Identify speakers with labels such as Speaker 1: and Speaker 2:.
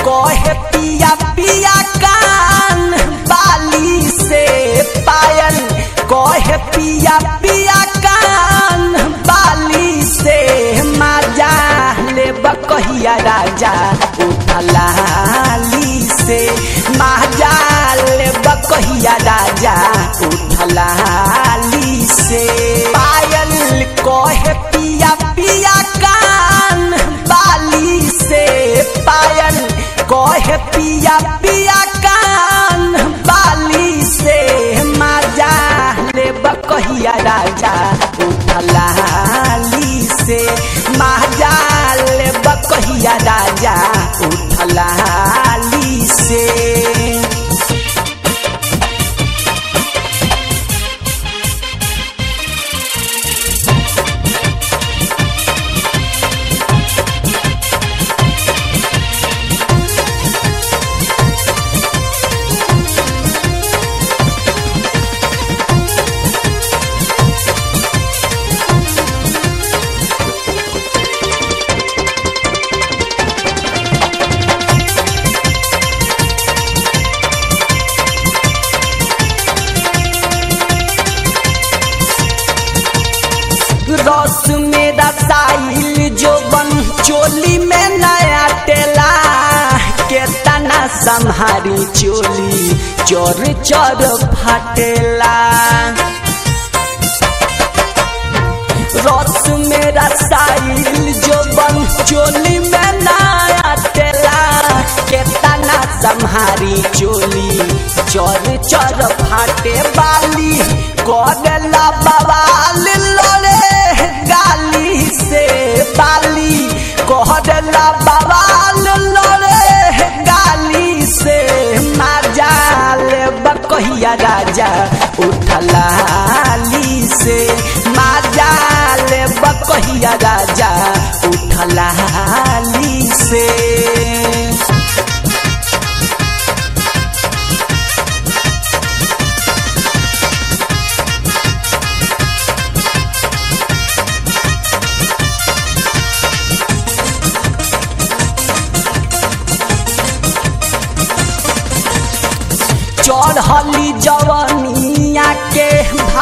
Speaker 1: कहे पिया पिया कान बाली से पायल कहे पिया पिया कान बाली से माजा ले बकहिया राजा उठलाली से माजा ले बकहिया राजा उठलाली से पायल कहे पिया पिया कान बाली से पायल कहे पिया पिया कान बाली से माजा ले बकहिया राजा उठलाली से माजा ले बकहिया राजा उठलाली से रस में रसाइल जो बन चोली में नया टेला के तना संहारी चोली चोर चोर फटेला रस में रसाइल जो बन चोली में नया टेला के तना संहारी चोली चोर चोर फाटे बाली करेला बवाल लोरे गाली से बाली कहला बवाल लोरे गाली से माजाल बकहिया राजा उठलाली से माजाल बकहिया राजा उठलाली से चढ़ली जवनिया के